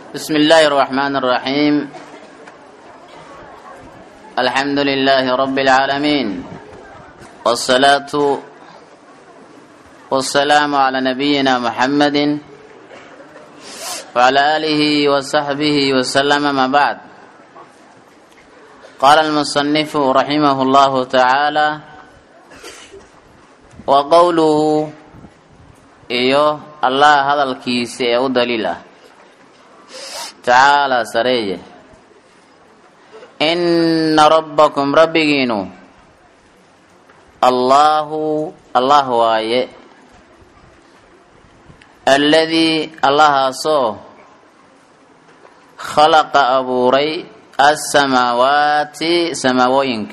بسم الله الرحمن الرحيم الحمد لله رب العالمين والصلاة والسلام على نبينا محمد وعلى آله وصحبه وسلم ما بعد قال المصنف رحمه الله تعالى وقوله إيوه الله هذا الكيس أو دليله tacaalaa sareeye inna rabbakum rabbigiinu allaahu allah waaye alladii allahaasoo khalaqa abuuray assamaawaati samaawooyinka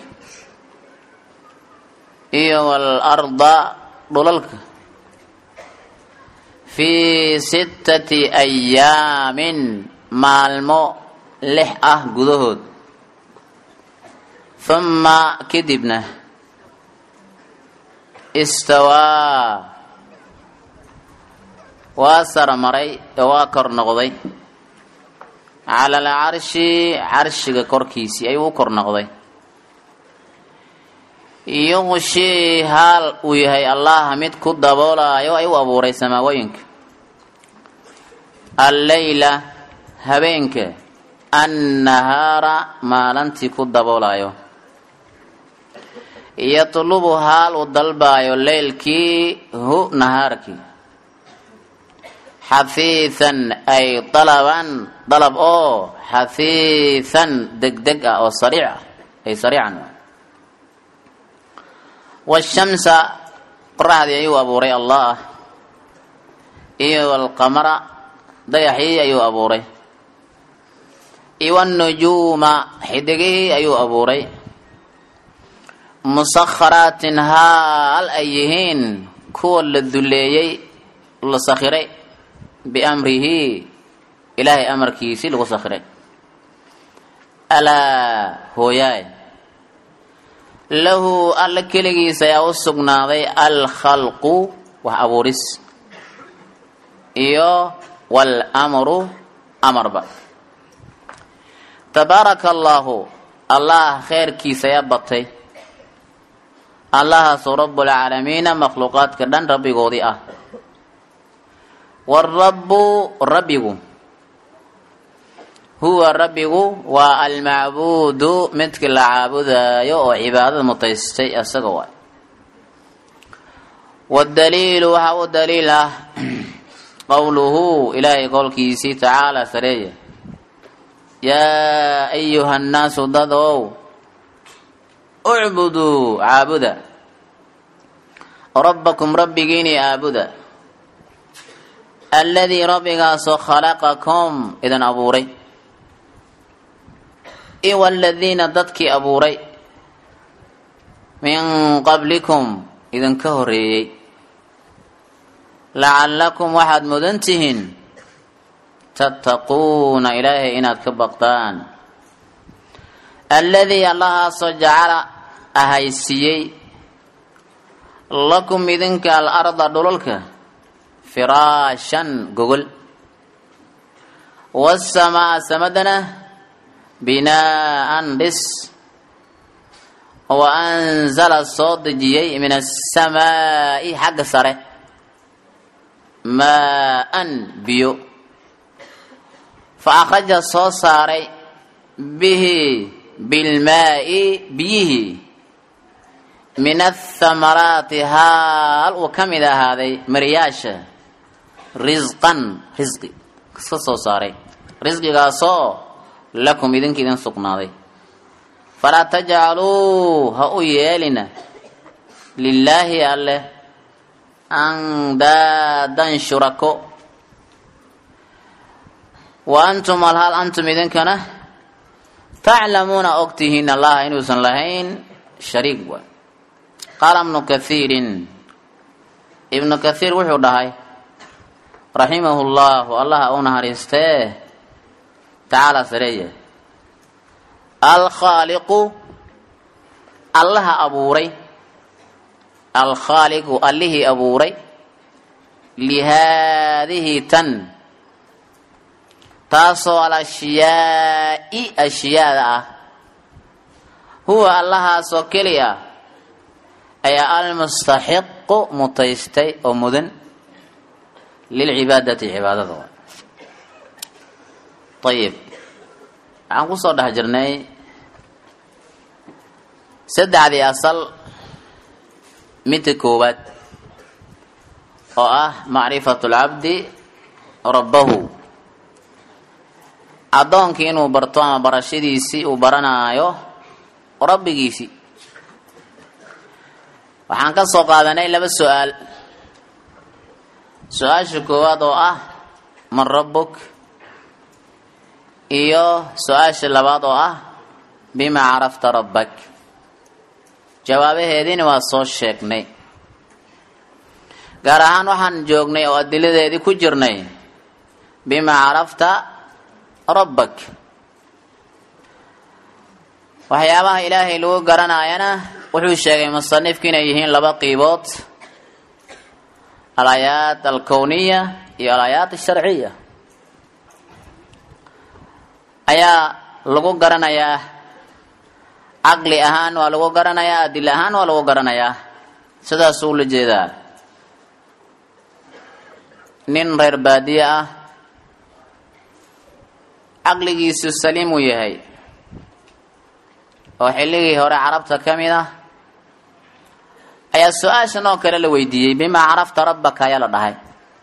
iyo waalarda dhulalka fii sittati ayaamin maalmo lix ah gudahood humma kadibna istawaa waa saramaray oo waa kor noqday cala alcarshi carshiga korkiisii ayuu u kor noqday yuqshii haal uu yahay allah mid ku daboolaayo ay u abuuray samaawooyinka alleyla habeenka annahaara maalantii ku daboolayo yatlubu haal uu dalbaayo leylkii hu nahaarkii xafiihan ay dalaban dalab oo xafiihan degdeg ah oo sariic ah ay sariican washamsa qoraxdii ayuu abuuray allah iyo alqamara dayaxii ayuu abuuray iwanujuuma xidigihii ayuu abuuray musakharaatin haal ay yihiin kuwa la duleeyey la sakhiray biamrihi ilaahay amarkiisii lagu sakhiray alaa hooyaay lahu alla keligiisa ayaa u sugnaaday alkhalqu wax abuuris iyo waalmru amarba tabaaraka allaahu allah kheyrkiisa ayaa batay allahaasoo rabbulcaalamiina makhluuqaadka dhan rabbigoodii ah waarabbu rabbigu huwa rabbigu waa almacbuudu midkii la caabudaayo oo cibaadada mutaystay isaga waay wadaliilu waxaa u daliil ah qowluhu ilaahay qowlkiisii tacaala sareeye yaa ayuha nnaasu dad ow ucbuduu caabuda rabbakum rabbigiini aabuda alladii rabbigaasoo khalaqakum idin abuuray iwa aladiina dadkii abuuray min qablikum idinka horeeyey lacallakum waxaad mudan tihiin tattaquuna ilaahay inaad ka baqdaan alladii allahaasoo jacala ahaysiiyey lakum idinka alarda dhulalka firaashan gogol wasamaa samadana binaa'an dhis wa anzala soo dejiyey min asamaa'i xagga sare maa-an biyo fa akhraja soo saaray bihi bilmaa'i biyihii min athamaraati haal uu ka mid ahaaday maryaasha risqan risqi iska soo saaray risqigaasoo lakum idinka idin sugnaaday falaa tajcaluu ha u yeelina lilaahi alleh andaadan shurako wa antum alhaal antum idinkana taclamuuna ogtihiin allaha inuusan lahayn shariik waay qaala ibnu kathiirin ibnu kathiir wuxuu dhahay raximahu llahu allaha u naxariistee tacaala sareeye alkhaaliqu allaha abuuray alkhaaliqu allihii abuuray lihaadihi tan taasoo alashyaai ashyaada ah huwa allahaasoo keliya ayaa almustaxiqu mutaystay oo mudan lilcibaadati cibaadada ayib waxaan kusoo dhex jirnay saddexdii asal midka koowaad oo ah macrifatu lcabdi rabbahu addoonkii inuu barto ama barashadiisii uu baranaayo rabbigiisii waxaan ka soo qaadanay laba su-aal su-aasha koowaad oo ah man rabbuk iyo su-aasha labaad oo ah bima carafta rabbak jawaabaheediina waa soo sheegnay gaar ahaan waxaan joognay oo adiladeedii ku jirnay bima carafta rabbak waxyaabaha ilaahay lagu garanaayana wuxuu sheegay musanifku inay yihiin laba qiibood alaayaat alkowniya iyo alaayaat asharciya ayaa lagu garanayaa caqli ahaan waa lagu garanayaa adil ahaan waa lagu garanayaa sidaasuu ula jeedaa nin reer baadiye ah caqligiisu saliim uu yahay oo xilligii hore carabta ka mid ah ayaa su-aashan oo kale la weydiiyey bimaa carafta rabbaka ayaa la dhahay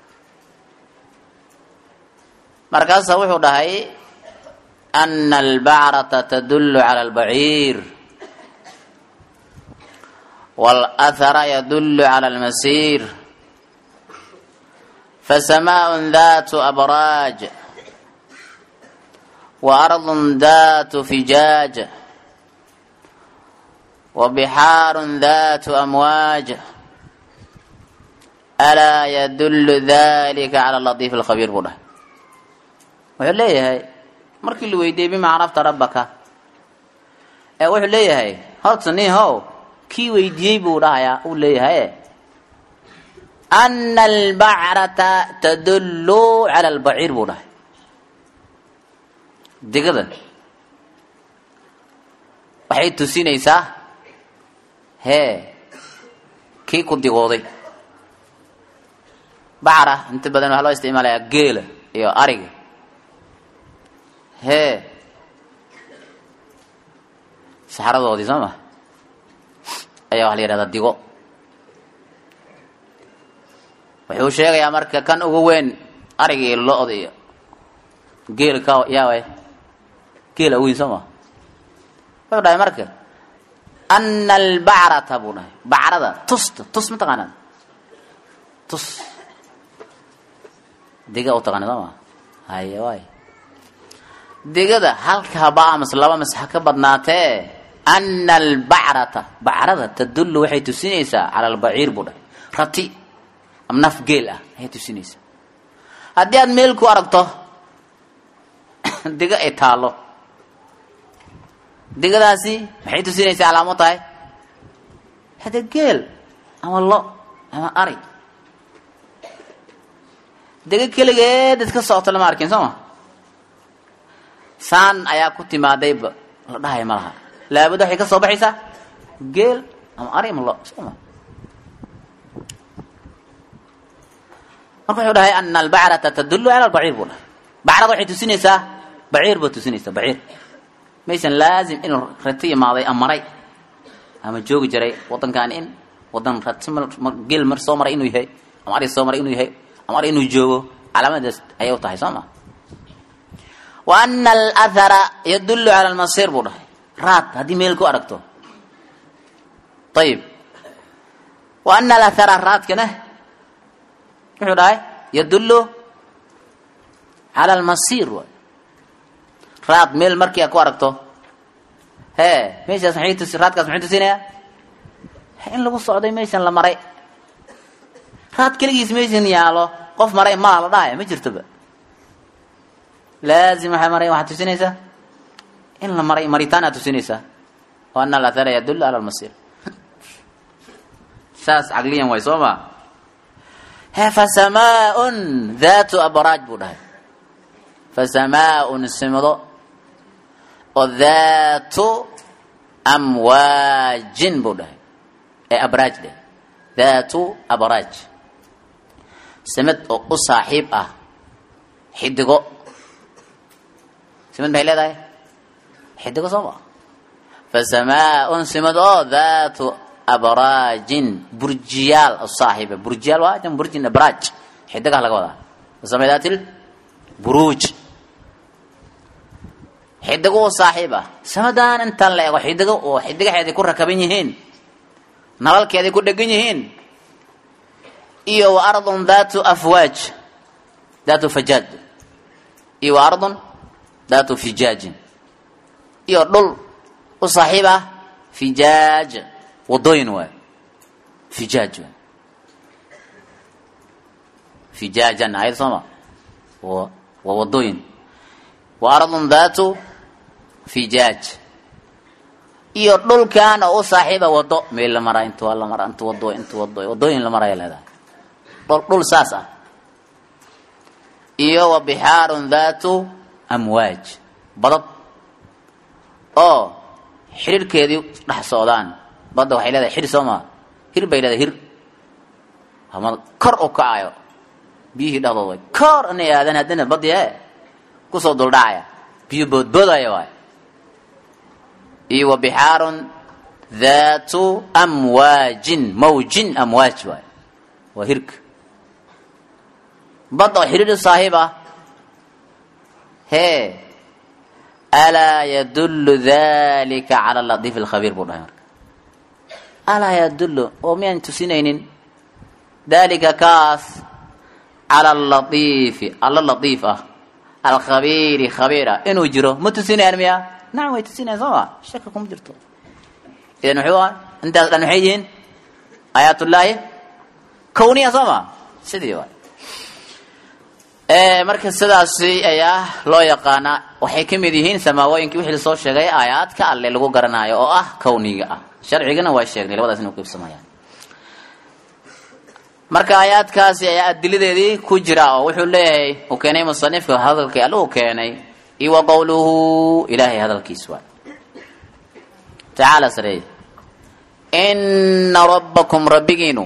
markaasaa wuxuu dhahay ana albacrata tadullu cala albaciir wاlأthara yadullu cala almasiir fasamaء dat abraaj وأرض ذات فجاج وبحار ذات أمواج ألا يدل ذلك على اللطيف الخبير بوله wuxuu leeyahay markii la weydiiyey bima carafta rabbaka ee wuxuu leeyahay horta nin how kii weydiiyey buu dhahayaa uu leeyahay ana albacrata tadullu cala albaciir buu dhahay digada waxay tusinaysaa hee kii ku digooday bacra inta badan waxaa loo isticmaalayaa geela iyo ariga hee saxaradoodii soo ma ayaa waxa la yidhahdaa digo wuxuu sheegayaa marka kan ugu weyn ariga iyo lo-da iyo geela ka yaawaye geela weyn soo ma wuxuu dhahay marka ana albacrata buu dhahay bacrada tusta tus ma taqaanaa tus diga u taqaana soo ma haye waay digada halka haba amas laba mas ha ka badnaatee ana albacrata bacrada tadullu waxay tusinaysaa cala albaciir buu dhahay rati ama naf geel ah ayay tusinaysaa haddii aad meel ku aragto diga ay taallo digadaasi maxay tusinaysaa calaamo tahay hade geel ama lo ama ari diga keligeed iska socoto lama arkin soo ma saan ayaa ku timaadayba la dhahaya ma laha laabud waxay ka soo baxaysaa geel ama ari ama lo soo ma marka wuxuu dhahay ana albacrata tadullu cala albaciir buu dhahay bacrada waxay tusinaysaa baciir baa tusinaysaa baciir maysan laazim inuu rati imaaday ama maray ama joogi jiray wadankaani in wadan rati geel mar soo maray inuu yahay ama ari soo maray inuu yahay ama ari inuu joogo calaamadaas ayay u tahay soo ma wa ana alathara yadullu cala almasiir buu dhahay raad haddii meel ku aragto ayib wa ana alathara raadkana wuxuu dhahay yadullu cala almasiir waay raad meel markii aad ku aragto hee meeshaas maxay tusi raadkaas maxay tusinayaa in lagu socday meeshan la maray raad keligiis meeshan yaalo qof maray maa la dhahaya ma jirtoba laazim waxay maray waxaad tusinaysaa in la maray maritaan aad tusinaysaa o ana alathara yadullu cala almasiir saas caqliyan waay soo ma he fasamaaun dhatu abraaj buu dhahay fasamaaun simdo oo daatu amwaajin buu dhahay ee abraaj dheh daatu abraaj simid oo u saaxiib ah xidigo simid maxay leedahay xidigo soo ma fasamaaun simid oo daatu abraajin burjiyaal u saaxiiba burjiyaal waa jam burjin abraaj xidigaha laga wadaa fasamay daatil buruuj xidigo u saaxiib ah samadan intaan la ego xidigo oo xidigaheeday ku rakaban yihiin nalalkeeday ku dhegan yihiin iyo wa ardun daatu afwaaj daatu fajaaj iyo wa ardun daatu fijaajin iyo dhul u saaxiib ah fijaaj wadooyin waay fijaaj waay fijaajan ayad sooma wa waa wadooyin wa ardun daatu fijaaj iyo dhulkan oo u saaxiiba wado meel la maraa inta waa la maraa inta wado inta wado wadooyin la maraya leedahay dhul dhul saas ah iyo wa bixaarun daatu amwaaj badad oo xiriirkeedii dhex socdaan badda waxay leedahay xir soo maa hir bay leedahay hir ama kor u kacayo biyihii dhexdood way kor inay aadaan haddana baddi e kusoo duldhacaya biyo boodboodaya waay iyo wa bixaarun daatu amwaajin mawjin amwaaj waay waa hirka bad oo xiriir saaxiib ah hee alaa yadullu dalika cala latiif alkhabiir buu dhahay marka alaa yadullu oo miyaan tusinaynin dalika kaas cala alatiifi alla latiif ah alkhabiiri khabiira inuu jiro ma tusinayaan miya nacam way tusinayaan soo ma shaka kuma jirto idan muxuu ah intaas dhan maxay yihiin aayaatullaahi kawniya soo ma sidii waay marka sidaasi ayaa loo yaqaanaa waxay ka mid yihiin samaawooyinkii wixii lasoo sheegay aayaadka alle lagu garanaayo oo ah kawniga ah sharcigana waa sheegnay labadaas inu qiibsamayaan marka aayaadkaasi ayaa adiladeedii ku jira oo wuxuu leeyahay uu keenay musanifka hadalkii alle uu keenay iyo wa qowluhu ilaahay hadalkiis waa tacaala sareey ina rabbakum rabbigiinu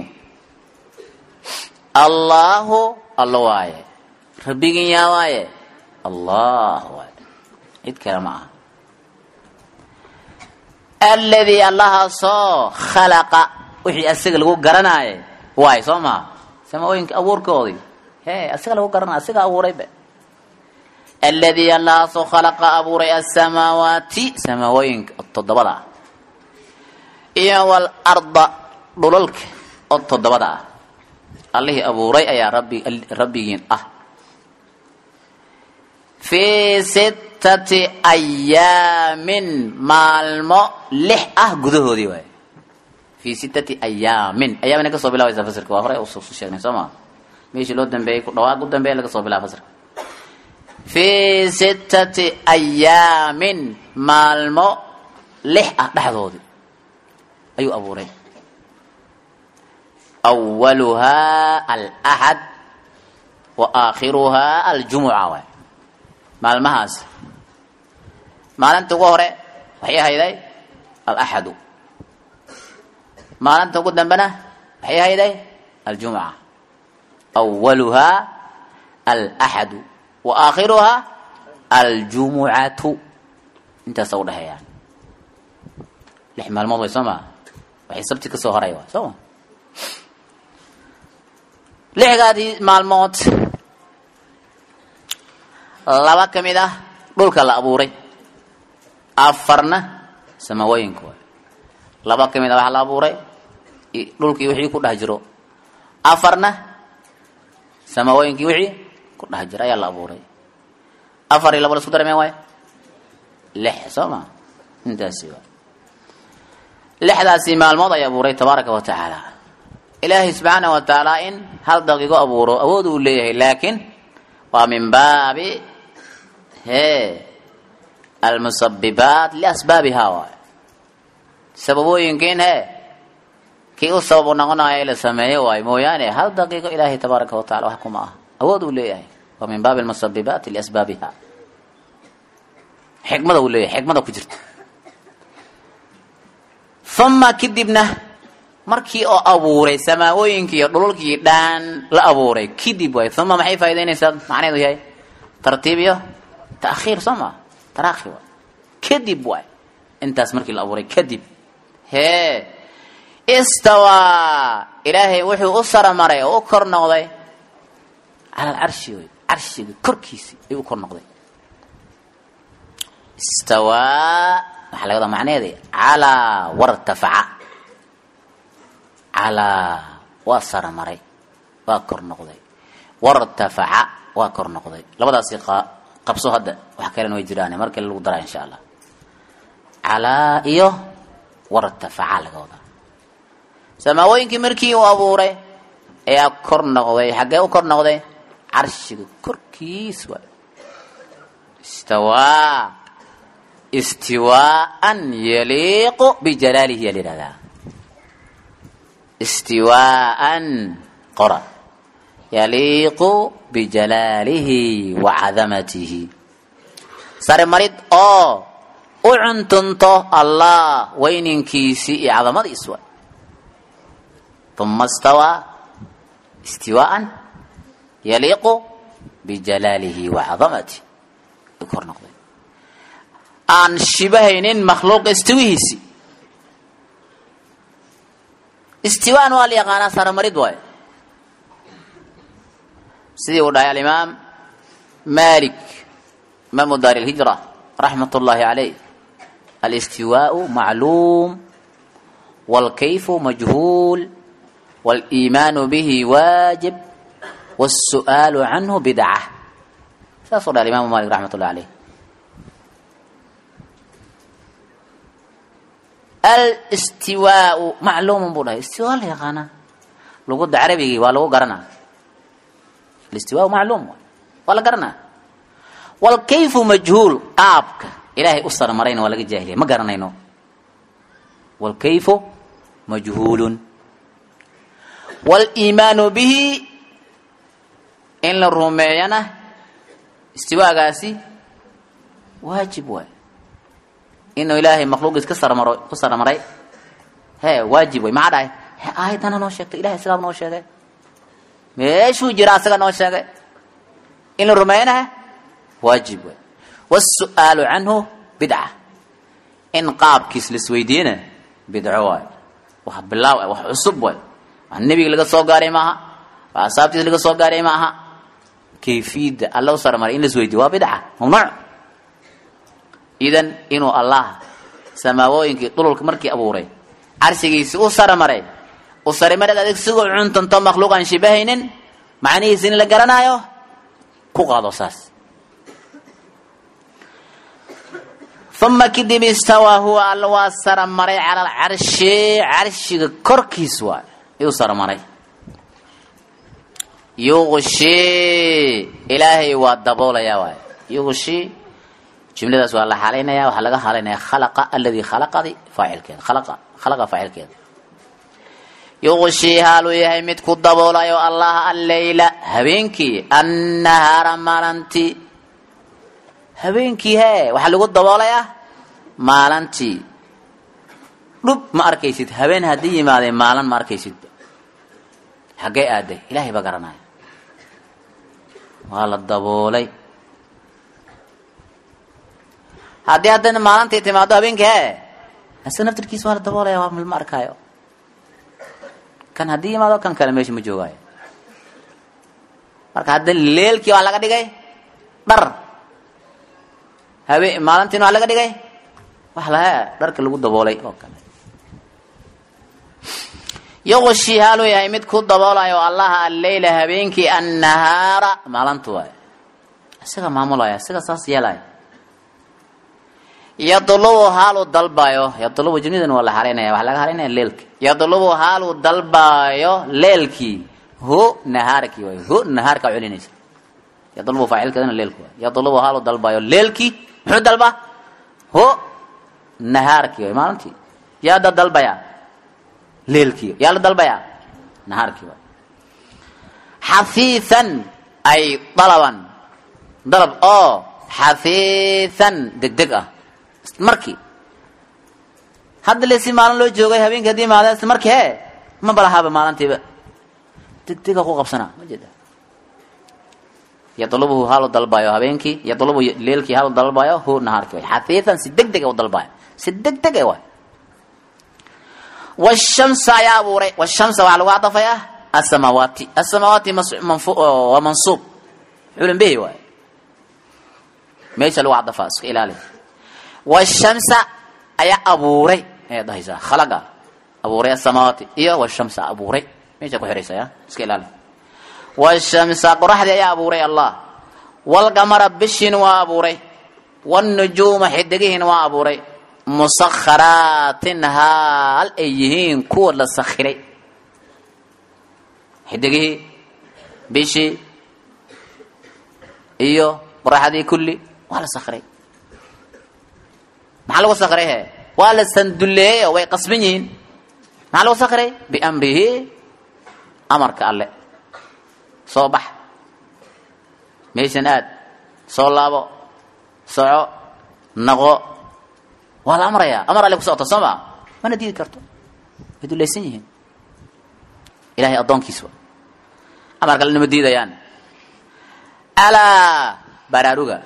allaahu allo waaye rabbigin yaa waaye allah waaye cid kale ma aha aladii allahaasoo khalaqa wixii asaga lagu garanaaye waay soo maha samaaooyinka abuurkoodii he asaga lagu garanaya asaga abuurayba aladii allahaasoo khalaqa abuuray asamaawaati samaawooyinka toddobada ah iyo walarda dhulalka oo toddobada ah allihii abuuray ayaa rabbi rabbigiin ah fii sittati ayaamin maalmo lix ah gudahoodii waay fii sittati ayaamin ayaamina kasoo bilaabaysaa fasirka waa hore usu sheegnay soo maa meeshii loo dambeeyey ku dhawaaq u dambeeya laga soo bilaba fasirka fii sittati ayaamin maalmo lix ah dhexdoodii ayuu abuuray awaluhaa alaxad wa aakhiruhaa aljumuca waay maalmahaas maalinta ugu hore waxay ahayday alaxadu maalinta ugu dambena waxay ahayday aljumuca awaluhaa alaxadu wa aakhiruhaa aljumucatu intaasa udhexeeyaan lix maalmood way soo maa waxay sabti ka soo horay waay soo ma lixdaadii maalmood laba ka mid ah dhulka la abuuray afarna samawooyinka waay laba ka mid ah waxaa la abuuray dhulkii wixii ku dhex jiro afarna samawooyinkii wixii ku dhex jiro ayaa la abuuray afar iyo laba la isku darameen waay lix soo ma intaasi waay lixdaasi maalmood ay abuuray tabaaraka wa tacaala ilaahay subxaana wa tacaala in hal daqiiqo abuuro awood uu leeyahay laakiin waa min baabi he almusabibaat liasbaabihaa waay sababooyinkiin he kii u sabab u noqonayo in la sameeyo waayo mooyaane hal daqiiqo ilaahay tabaaraka wa tacala wax kuma ah awood uu leeyahay waa min baabi almusabibaati liasbaabiha xikmada uu leeyahay xikmada ku jirta uma kadibna markii oo abuuray samaawooyinkii iyo dhululkii dhaan la abuuray kadib waay uma maxay faa'idaynaysaa macnaheedu yahay tartiib iyo ta'khiir soo maa taraakhi waay kadib waay intaas markii la abuuray kadib hee istawaa ilaahay wuxuu u saramaray oo u kor noqday cala alcarshi wey carshiga korkiisii ayuu u kor noqday istawaa waxaa laga wadaa macnaheeda calaa wartafaca calaa waa saramaray waa kor noqday wartafaca waa kor noqday labadaasi qabso hadda wax kalena way jiraan mar kale lagu daraa insha allah calaa iyo wartafaca laga wadaa samaawooyinkii markii uu abuuray ayaa kor noqday xaggee u kor noqday carshiga korkiis waay istawaa istiwaaan yaliiqu bijalaalihi yaa la yihahdaa istiwaaan qora yaliiqu bijalaalihi wa cadamatihi sare marid oo u cuntunto allah weyninkiisii iyo cadamadiis waay uma stawaa istiwaaan yaliiqu bijalaalihi wa cadamatihi u kor noqday aan shibahaynin makhluuqa istiwihiisi istiwaan waa la yaqaanaa saramarid waayo sidii uu dhahay alimaam malik imaamu daar ilhijra raxmat ullaahi calayh alistiwaau macluum wاlkayfu majhuul wاliimaanu bihi waajib wاsu'aalu canhu bidca saasuu dhahay imaamu malik raxmat ullahi alayh alstiwaau macluumun buu dhahay istiwaa la yaqaanaa luguda carabigii waa lagu garanaa alistiwaau macluum waa la garanaa waalkayfu majhuul qaabka ilaahay u sarmarayna waa laga jaahiliya ma garanayno waalkayfu majhuulun waaliimaanu bihi in la rumeeyana istiwaagaasi waajib waay inuu ilaahay makhluuqiis ka sarmaro ku sarmaray hee waajib way maxaa dhahay he aayadana noo sheegtay ilahay sidaa noo sheegay meeshuu jira asaga noo sheegay in la rumeeyanaha waajib way wasu'aalu canhu bidca in qaabkiis laisweydiiyana bidco waay wax bilaaw wax cusub waay wax nebiga laga soo gaaray maaha wax asaabtiis laga soo gaaray maaha kayfiyadda alla u sarmaray in laisweydiyo waa bidca mamnuuc idan inuu allah samaawooyinkii dhululka markii abuuray carshigiisi u sarmaray u sarimareed adig sigoo cuntanto makhluuq aan shibahaynin macnihiisi in la garanaayo ku qaado saas uma kadib istawaa huwa alla waa saramaray cala alcarshi carshiga korkiis waay ayuu sarmaray yuqshi ilaahay waa daboolayaa waay yuqshi jumladaas waa la xalaynaya waxaa laga halaynaya khalaqa aladii khalaqadi faacilkeeda khalaqa khalaqa faacilkeeda yuqshii haaluu yahay mid ku daboolayo allah alleyla habeenkii annahaara maalantii habeenkii hee waxaa lagu daboolayaa maalantii dhub ma arkaysid habeen haddii yimaadee maalin ma arkaysid xaggee aaday ilaahay baa garanaya waa la daboolay haddii haddana maalintii timaado habeenkii hee ase naftirkiisa waa la daboolaya waa ma arkaayo kan haddii yimaado kan kale meesha ma joogaayo marka hadda leelkii waa laga dhigay dhar habe maalintiina waa laga dhigay wax lahe dharka lagu daboolay oo kale yuqshi haaluu yahay mid ku daboolayo allaha alleyla habeenkii annahaara maalintu waay isaga maamulaya isaga saas yeelaya yadlubu haaluu dalbayo yadlubu jumladan waa la halaynaya waxaa laga halaynaya leelka yadlubu haaluu dalbaayo leelkii hu nahaarkii waay hu nahaarkaa celinaysa yadlubu faacilkeedana leelku waay yadlubu haaluu dalbaayo leelkii muxuu dalbaa hu nahaarkii waay maalintii yaa da dalbaya leelkii yaa la dalbaya nahaarkii waay xafiisan ay dalaban dalab oo xafiidan degdeg ah markii hadda lesi maalin loo joogay habeenkii haddii imaada isla markii hee ma balahaaba maalintiiba degdega ku qabsanaa ma jeeda yadlubuhu halu dalbayo habeenkii yadlubu leelkii halu dalbayo hu nahaarkii way xafiidan si degdega u dalbayo si degdeg waay washamsa ayaa abuuray washamsa waxaa lagu cadafayaa asamaawaati asamaawaati waa mansuub xulan behi waay meesha lagu cadafaa iska ilaali washamsa ayaa abuuray ayaad dhahaysaa khalaqa abuuray asamaawaati iyo washamsa abuuray meesha ku xihaysa ya iska ilaali washamsa qoraxdii ayaa abuuray allah walqamara bishiin waa abuuray wاnujuuma xidigihiin waa abuuray musakharaatin haal ay yihiin kuwa la sakhiray xidigihii bishii iyo qoraxdii kulli waa la sakhiray maxaa lagu sakhiray he waa la sandulleeyey oo way qasban yihiin maxaa lagu sakhiray biamrihi amarka alle soo bax meeshan aad soo laabo soco naqo waa la amrayaa amar alle ku socota soo maa mana diidi karto way dulaysan yihiin ilahay addoonkiisa amar kale nama diidayaan alaa baraaruga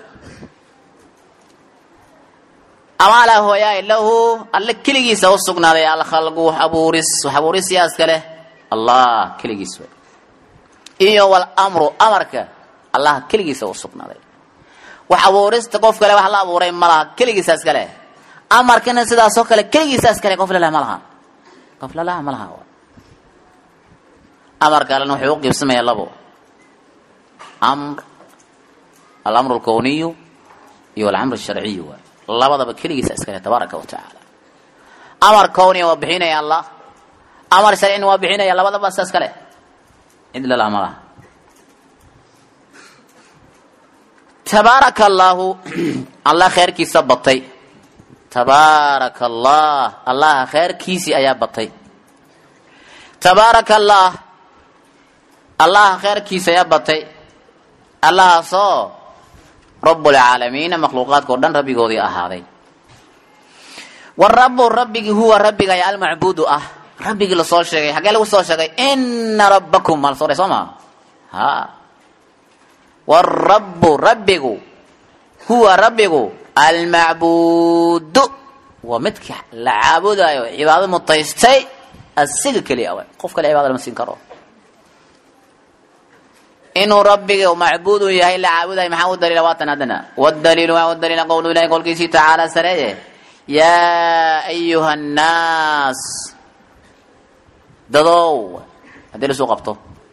ama alaa hooyaay lahu alle keligiisa u sugnaaday alkhalqu wax abuuris wax abuuris yaa iska leh allah keligiis way iyo walamru amarka allah keligiisa u sugnaaday wax abuurista qof kale wax la abuuray ma laha keligiisa iska leh amarkana sidaasoo kale keligiisa iska leh qof lalaha ma laha qof lalaha ma laha amarka alena wuxuu u qiibsamayaa labo amr alamru alkowniyu iyo alamr alsharciyu waay labadaba keligiisa iska leh tabaaraka wa tacaala amar kowniya waa bixinaya allah amar sharcina waa bixinaya labadaba sa iska leh cid lalaha ma laha tabaaraka allaahu allah kheyrkiisa batay tabaaraka allah allaha kheyrkiisii ayaa batay tabaaraka allah allaha kheyrkiisa ayaa batay allahaasoo rabbulcaalamiina makhluuqaadka o dhan rabbigoodii ahaaday warabu rabbigii huwa rabbiga ayaa almacbuudu ah rabbigii lasoo sheegay xaggee lagu soo sheegay ina rabbakum maa lasoo dhay soo maa ha warabu rabbigu huwa rabbigu almacbuudu waa midka la caabudayo cibaado mutaystay asiga keliya awa qof kale cibaada lama siin karo inuu rabbiga macbuudu yahay la caabudayo maxaa u daliila waatan haddana wadaliilu waa u daliila qowlu ilahi qolkiisii tacaala sareeye yaa ayuha annaas dadow haddii lasuu qabto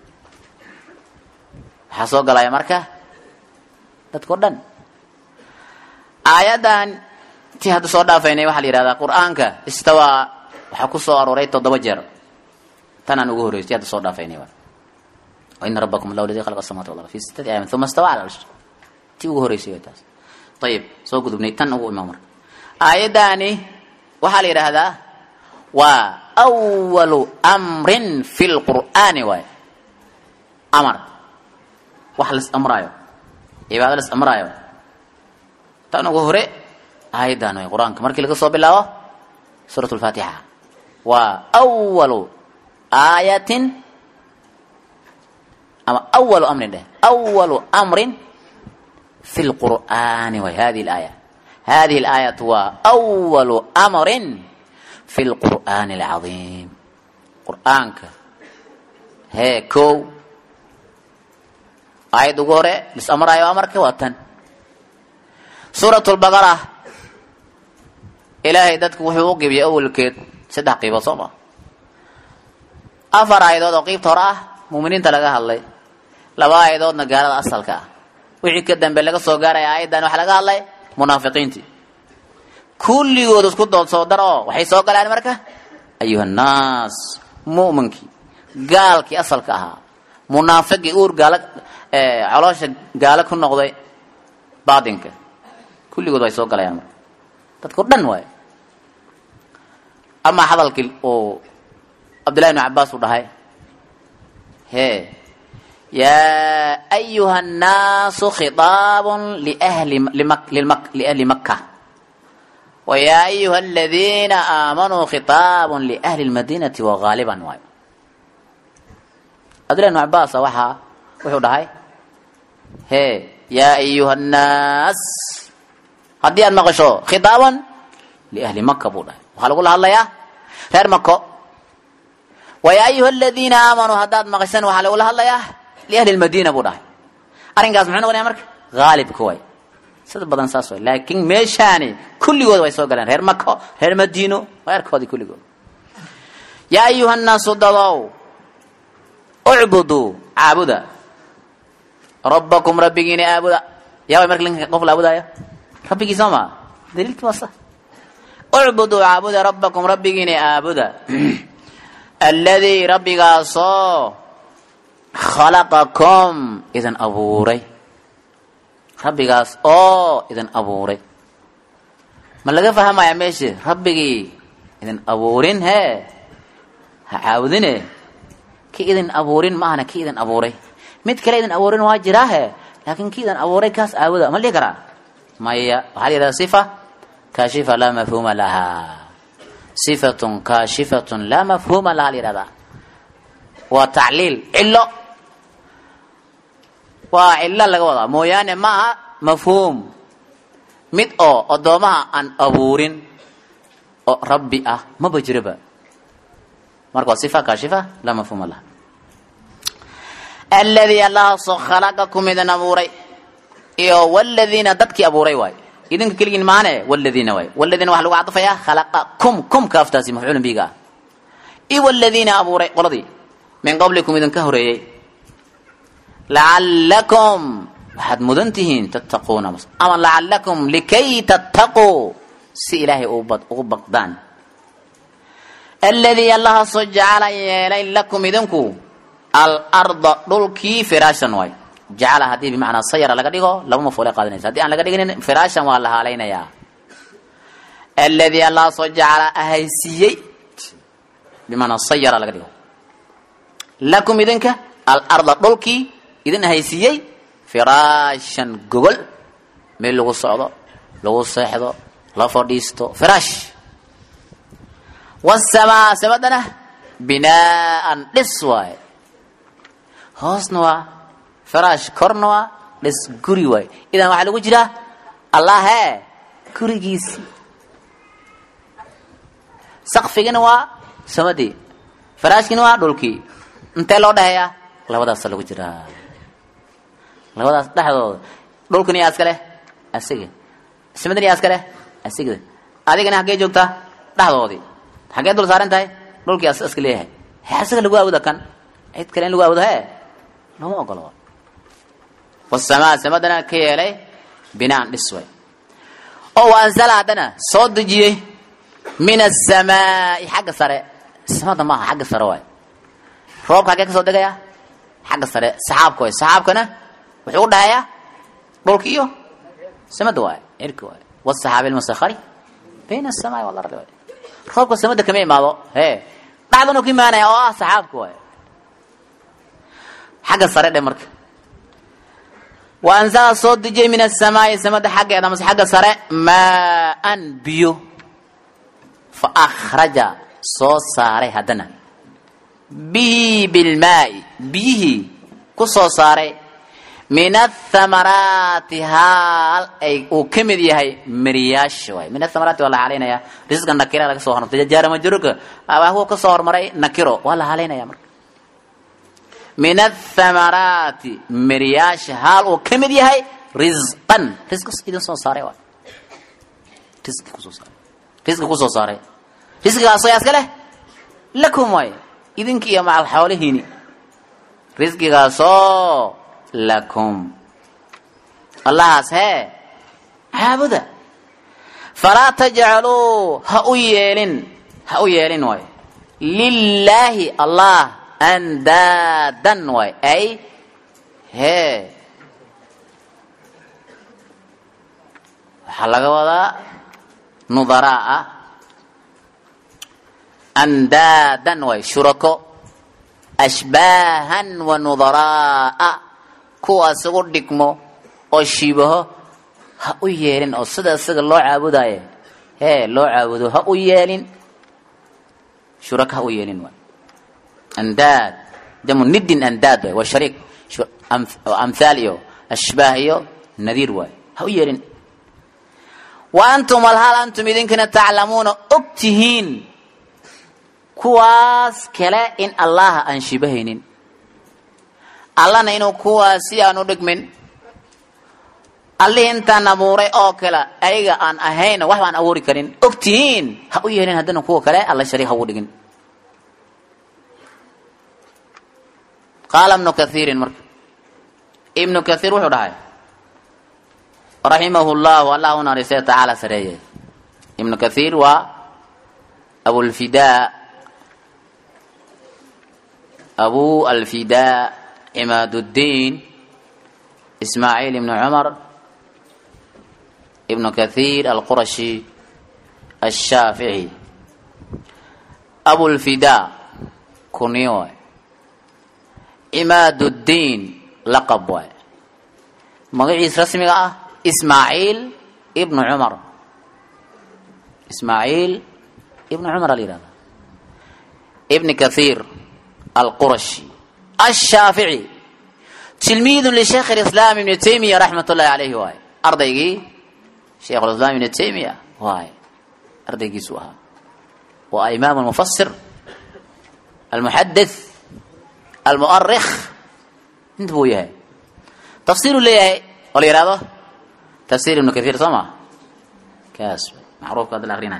waxaa soo galaya marka dadkao dhan aayaddan tii hadda soo dhaafaynay waxaa la yihahdaa qur-aanka istawaa waxaa ku soo arooray toddoba jeer tanaan ugu horreysay tii hadda soo dhaafaynay waina rabbakum allahu ladii khalaqa asamawati wal arda fi sittati ayaamin uma istawa cala arsh tii ugu horreysay way taas ayib soo gudubnay tan ugu imaan marka aayaddaani waxaa la yidhaahdaa waa awalu amrin fi lqur'aani waay amar wax las amraayo cibaado las amraayo tan ugu hore aayaddan way qur-aanka markii laga soo bilaabo suurat lfaatixa waa awalu aayatin ama awalu amrin dheh awalu amrin fi lqur'aani way hadihi laaya hadihi alaayatu waa awalu amrin fi lqur'aani alcadiim qur'aanka hee kow aayad ugu hore lis amraayo amarka waa tan suurat lbaqara ilaahay dadku wuxuu u qibiyay awalkeed saddex qiibood soo ma afar aayadood oo qiibta hore ah muuminiinta laga hadlay laba aayadoodna gaalada asalka ah wixii ka dambe laga soo gaaraya aayaddan waxaa laga hadlay munaafiqiintii kulligood isku dood soo dar oo waxay soo galaan marka ayuha annaas mu'minkii gaalkii asalka ahaa munaafiqii uur gaala coloosha gaalo ku noqday baatinka kulligood way soo galayaan marka dadkao dhan waay amaa hadalkii uu cabdillahi ibnu cabbaas uu dhahay hee yaa ayuha annaasu khitaabun liahli limak lilmak liahli makka ويا أيها الذين آمنوا خطاب لأهل المدينة وغالبا واي أدري أن عباس وحا وحو دهي هي يا أيها الناس هدي أن مغشو خطابا لأهل مكة بودا وخلق الله الله يا غير مكة ويا أيها الذين آمنوا هداد مغشن وخلق الله الله يا لأهل المدينة بودا أرين قاس محنو غني أمرك غالب كوي sida badan saas way laakiin meeshaani kulligood way soo galeen reer mako reer madiino reerkoodii kulligood yaa ayuha nnaasu dadow ucbuduu caabuda rabbakum rabbigiina aabuda yaa way marka linka qof la aabudaayo rabbigii soo maa daliilkii waa sa ucbuduu caabuda rabbakum rabbigiina aabuda alladii rabbigaasoo khalaqakum idin abuuray rabbigaas oo idin abuuray ma laga fahmaya meesha rabbigii idin abuurin hee ha caabudine ki idin abuurin maahana ki idin abuuray mid kale idin abuurin waa jiraahe laakiin ki idin abuuray kaas aabuda ma dhihi karaa maya waxaa la yidhahda sifa kaashifa laa mafhuuma lahaa sifatun kaashifatun laa mafhuuma lahaa la yidhahdaa waa tacliil cilo waa cilo laga wadaa mooyaane ma aha mafhuum mid oo addoomaha aan abuurin oo rabbi ah maba jiroba marka waa sifa kaashifa laa mafhuuma laha alladii allahaasoo khalaqakum idin abuuray iyo waladiina dadkii abuuray waay idinka keligiin maane waladiina waay waladiina waxaa lagu cadfayaa khalaqakum kum kaaftaasi mafcuulun biga ah iyo waladiina abuuray qoladii min qablikum idinka horeeyey lacallakum waxaad mudan tihiin tattaquuna ama lacallakum likay tattaquu si ilaahay ugu baqdaan alladii allahaasoo jacala yeelay lakum idinku alarda dhulkii firaashan waay jacala haddii bimacnaa sayara laga dhigo laba mafuule qaadanaysa haddii aan laga dhiginin firaashan waa la haalaynayaa alladii allahaasoo jacala ahaysiiyey bimacnaa sayara laga dhigo lakum idinka alarda dhulkii idin ahaysiiyey firaashan gogol meel lagu socdo lagu seexdo la fadhiisto firaash wasamaa samadana binaaan dhis waaye hoosna waa firaash korna waa dhis guri waaye idan waxaa lagu jiraa allahee gurigiisii sakfigina waa samadii firaashkina waa dhulkii intee loo dhaheeyaa labadaasa lagu jiraa labadaas dhexdooda dhulkani yaa iska leh asiga samadani yaa iska leh asiga adigana haggee joogtaa dhexdoodii xaggee dul saaran tahay dhulkii as iska leeyahay he asiga lagu awooda kan cid kale in lagu awoodo he lama ogolo wasamaa samadana ka yeelay binaan dhis way oo wa anzala haddana soo dejiyey min asamaai xagga sare samada maaha xagga sare waay roobka haggee ka soo degaya xagga sare saxaabka waay saxaabkana wuxuu u dhahayaa dhulka iyo samada waay cirka waay wasaxaabi almusakari bayna asamaai walardi waay roobka samada kama imaado he dhacdanu ka imaanaya oo ah saxaabka waay xagga sare dhe marka wa anzala soo dejiyey min asamaai samada xaggeeda mase xagga sare maa-an biyo fa akhraja soo saaray haddana bihi bilmaai biyihii ku soo saaray min athamaraati haal ay uu ka mid yahay miriyaasha waay min athamaraati waa la halaynaya risqa nakira laga soo hormartay jaara majruurka abaahu ka soo hormaray nakiro waa la halaynaya marka min athamaraati miriyaasha haal uu ka mid yahay risqan risqa idin soo saaray waay risqi kusoo saaray risqi kusoo saaray risqigaasoo yaa iska leh lakum waay idinki iyo macal xoolihiini risqigaasoo lakum allahaas hee caabuda falaa tajcaluu ha u yeelin ha u yeelin waay lilaahi allah andaadan waay ay hee waxaa laga wadaa nudaraa andaadan waay shurako ashbaahan wa nudaraa'a kuwaas ugu dhigmo oo shiibaho ha u yeelin oo sida isaga loo caabudaaye hee loo caabudo ha u yeelin shuraka ha u yeelin waay andaad jamu nidin andaad waay waa shariik amhaal iyo ashbaah iyo nadiir waay ha u yeelin wa antum alhal antum idinkana taclamuuna og tihiin kuwaas kale in allaha aan shibahaynin allana inuu kuwaas si aan u dhigmin allihii intaan abuuray oo kale ayaga aan ahayn wax baan abuuri karin og tihiin ha u yeelin haddana kuwa kale alla shariik ha ugu dhigin qaala ibnu kaiirin marka ibnu kaiir wuxuu dhahay raximahu llahu allah u naariistay tacaala sareeye ibnu kaiir waa abulfidaa abu alfidaa cimaaduddiin ismaaciil ibnu cumar ibnu kaiir alqurashi ashaafici abulfidaa kuniyo waay cimaaduddiin laqab waay magaciis rasmiga ah ismaaciil ibnu cumar ismaaciil ibnu cumar ala yihahda ibni kaiir alqurashi ashaafici tilmiidun lisheikh lislaam ibni taymiya raxmat ullahi caleyhi waay ardaygii sheikhulislaam ibni taymiya waay ardaygiisu ahaa waa imaam almufasir almuxadith almu'arikh inta buu yahay tafsiiruu leeyahay oo la yihahdo tafsir ibnu kaiir soo maa kaas macruufka hadda la akrinay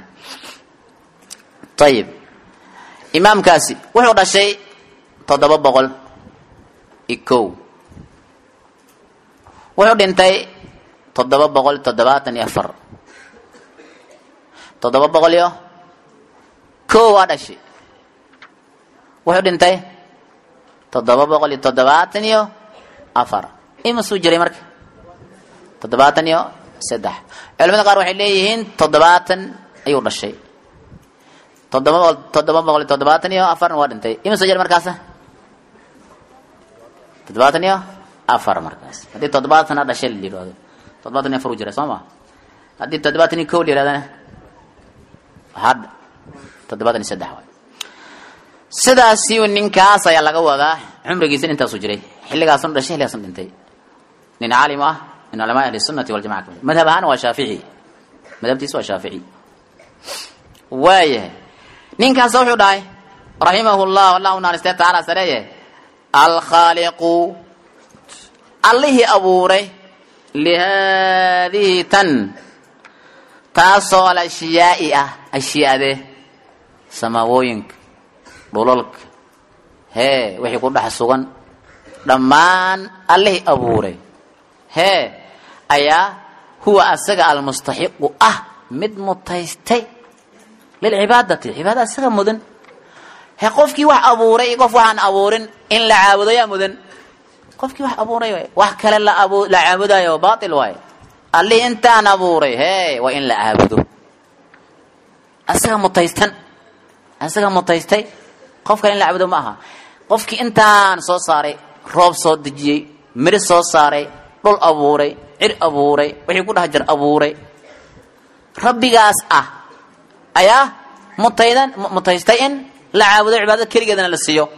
ayib imaamkaasi wuxuu dhashay toddoba boqol iyo kow wuxuu dhintay toddoba boqol toddobaatan iyo afar toddoba boqol iyo kow waa dhashay wuxuu dhintay toddoba boqol iyo toddobaatan iyo afar imasuu jiray marka toddobaatan iyo saddex culamada qaar waxay leeyihiin toddobaatan ayuu dhashay toddoba boqol toddoba boqol iyo toddobaatan iyo afarna waa dhintay imasuu jiray markaasa toddobaatan iyo afar markaas haddii toddobaatan ha dhashay la yidhahdo toddobaatan iyo afar u jira soo ma haddii toddobaatan iyo kow la yidhahdana had toddobaatan iyo saddex waay sidaasi ninkaas ayaa laga wadaa cumrigiisa intaasuu jiray xilligaasun dhashay xilligaasun dhintay nin caalim ah min culamaa ahli sunati waljamaca kamid madhab ahaan waa shaafici madhabtiisa waa shaafici waayahay ninkaas wuxuu dhahay raximahu llah allah u naaristee tacaala sareeye alkhaaliqu allihii abuuray lihaadihi tan taasoo alashyaai ah ashyaade samaawooyinka dhulalka hee wixii ku dhex sugan dhammaan allihii abuuray hee ayaa huwa asaga almustaxiqu ah mid mutaystay lilcibaadati cibaada isaga mudan he qofkii wax abuuray qof waxaan abuurin in la caabudo yaa mudan qofkii wax abuuray waay wax kale la abu la caabudayo baatil waay allihii intaan abuuray hee waa in la caabudo asaga mutaystan asaga mutaystay qof kale in la caabudo ma aha qofkii intaan soo saaray roob soo dejiyey miri soo saaray dhul abuuray cir abuuray wixii ku dhex jir abuuray rabbigaas ah ayaa mutaydan mutaystay in la caabudo cibaadada keligeedana la siiyo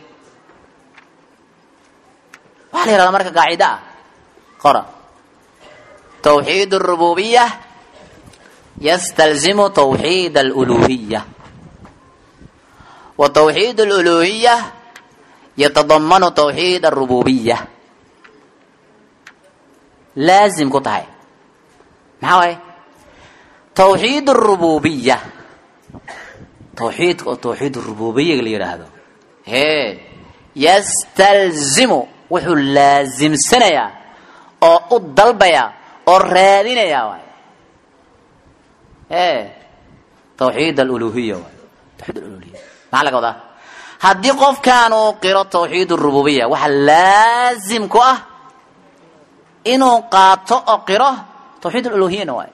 waxaa la yihahdaa marka qaacida ah qora tawxiid اrububiya yastalzimu tawxiid aluluhiya wa tawxiid aluluhiya yatadamanu tawxiid arububiya laazim ku tahay maxaa waaye tawxiid arububiya tawxiidka oo tawxiid rububiyaga la yidhaahdo hee yastalzimu wuxuu laasimsanayaa oo u dalbayaa oo raadinayaa waay e tawxiid aluluhiya waay tawxiid aluluhiya maxaa laga wadaa haddii qofkaan uu qiro tawxiid arububiya waxaa laazim ku ah inuu qaato oo qiro tawxiid aluluhiyana waay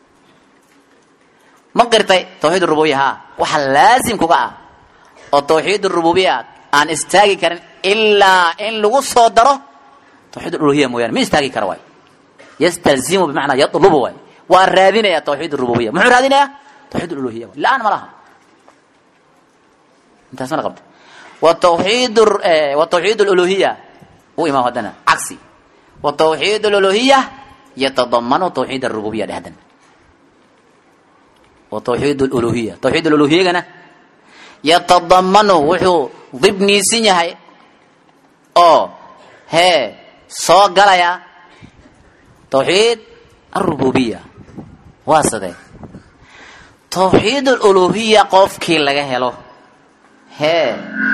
ma qirtay tawxiid rububiya ha waxaa laazim kuga ah oo tawxiid rububiya aan istaagi karin ilaa in lagu soo daro tawxiid uluhiya mooyaane ma istaagi kara waay yastalzimu bimacnaa yatlubu waay waa raadinaya tawxiid rububiya muxuu raadinayaa tawxiid uluhiya waay la-aan ma laha intaas mana qabta watawxiid watawxiid aluluhiya u imaam haddana cagsi watawxiid aluluhiya yatadamanu tawxiid arububiya dheh haddana watawxiid aluluhiya tawxiid aluluhiyagana yatadamanu wuxuu dibniisan yahay oo hee soo galaya tawxiid arububiya waa sidee tawxiid aluluhiya qofkii laga helo hee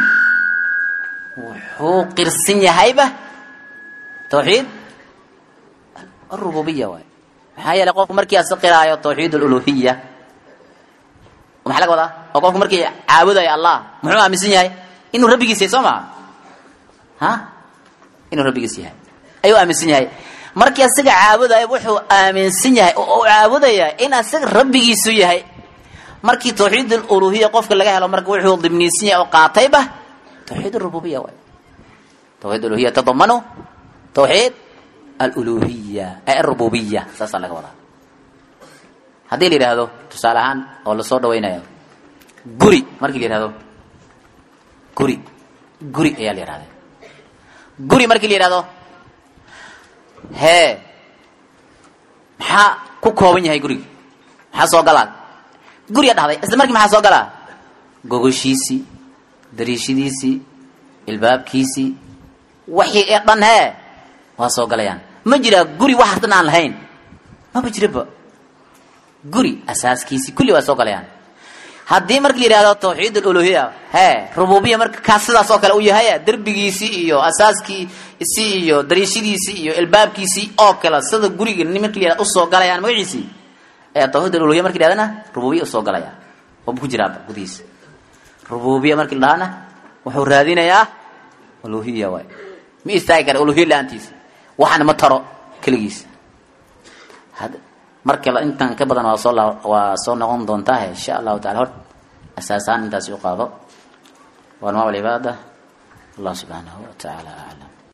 wuxuu qirsan yahayba tawxiid arububiya waay maxaa yeelay qofku markii asi qiraayo tawxiid aluluhiya maxaa laga wadaa oo qofku markii caabudayo allah muxuu aaminsan yahay inuu rabbigiis yahay soo maa ha inuu rabbigiis yahay ayuu aaminsan yahay markii asiga caabudayo wuxuu aaminsan yahay oo u caabudaya in asiga rabbigiisu yahay markii tawxiid aluluhiya qofka laga helo marka wuxuu dibniisan yahay oo qaatayba tawxiid arububiya waay tawxiid uluhiya tadamanu tawxiid aluluhiya ay arububiya saasaa laga wadaa haddii la yidhaahdo tusaale ahaan oo lasoo dhawaynayo guri markii la yihahdo guri guri ayaa la yihahda guri markii la yihahdo hee maxaa ku kooban yahay guriga maxaa soo galaa guriga dhahday isla markii maxaa soo galaa gogoshiisii dariishadiisii ilbaabkiisii wixii ee dhan hee waa soo galayaan ma jiraa guri waxaas dhan aan lahayn maba jiraba guri asaaskiisii kulli waa soo galayaan haddii marka la yidhahdo tawxiid aluluhiya hee rububiya marka kaas sidaas oo kale u yahay derbigiisii iyo asaaskiisii iyo dariishadiisii iyo ilbaabkiisii oo kale sida guriga marki la yhahdo usoo galayaan magaciisii ee tawxiid aluluhiya marki la yhahdana rububiya usoo galaya waba ku jiraaba gudihiisa rububiya markii la dhahana wuxuu raadinayaa uluhiya waay ma istaagi kara uluhiya la-aantiisa waxana ma taro keligiisa marka intan ka badan waa soo waa soo noqon doontaa insha allahu taala hor asaasaan intaasi u qaado waa anwaac alcibaada allah subxaanahu wa tacaala aclam